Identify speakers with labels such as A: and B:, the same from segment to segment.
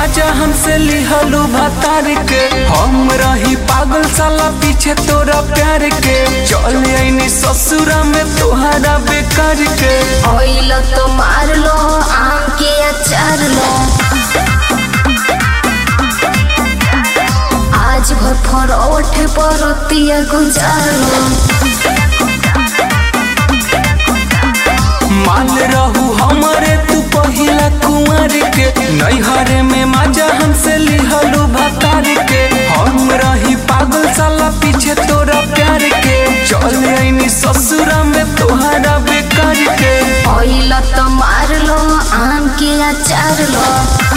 A: माजा हमसे लिहलू भतार के हम रही पागल साला पीछे तोरा प्यार के चल आईनी ससुरा में तोहरा बेकार के
B: ओइल तो मार लो आम के अचार लो आज भर फरोठ परतिया गुजार लो
A: मान रहू हमारे तू पहिला कुंवर के नैहरे में माजा हमसे लिहलू भतार के हम रही पागल साला पीछे तोरा प्यार के चल आईनी ससुरा में तोहरा बेकार के
B: ओइल तो मार लो आम के अचार लो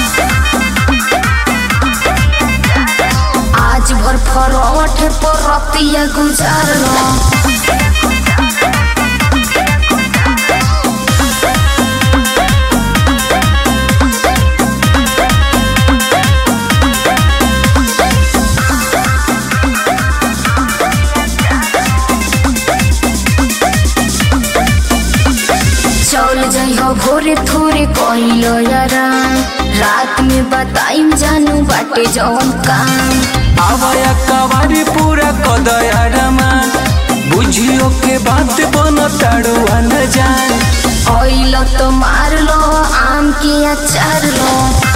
B: आज भर फरोठ परतिया गुजार लो चल जइहो भोरे थोरे कहिलो यारा रात में बताइम जानू बाटे जौन काम
A: आवाया कवारी पूरा कदया रमान बुझियो के बात बन ताड़ुआ न जान
B: ओइलो तो मार लो आम के अचार लो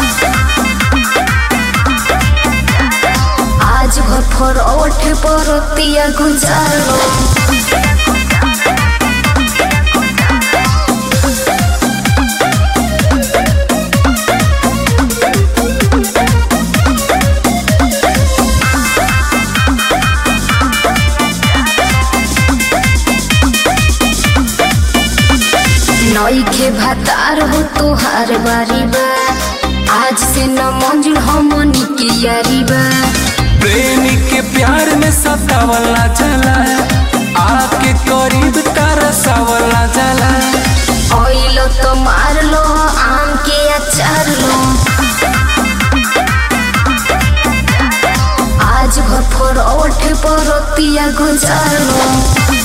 B: आज भर फरोठ परतिया गुजार लो नईखे भातार हो तोहार बारी बा आज से न मंजुल हमनी के यारी बा
A: प्रेमी के प्यार में सतावला जला आके करीब तरसावला जला
B: ओइलो तो मार लो आम के अचार लो आज भर फरोठ परतिया गुजार लो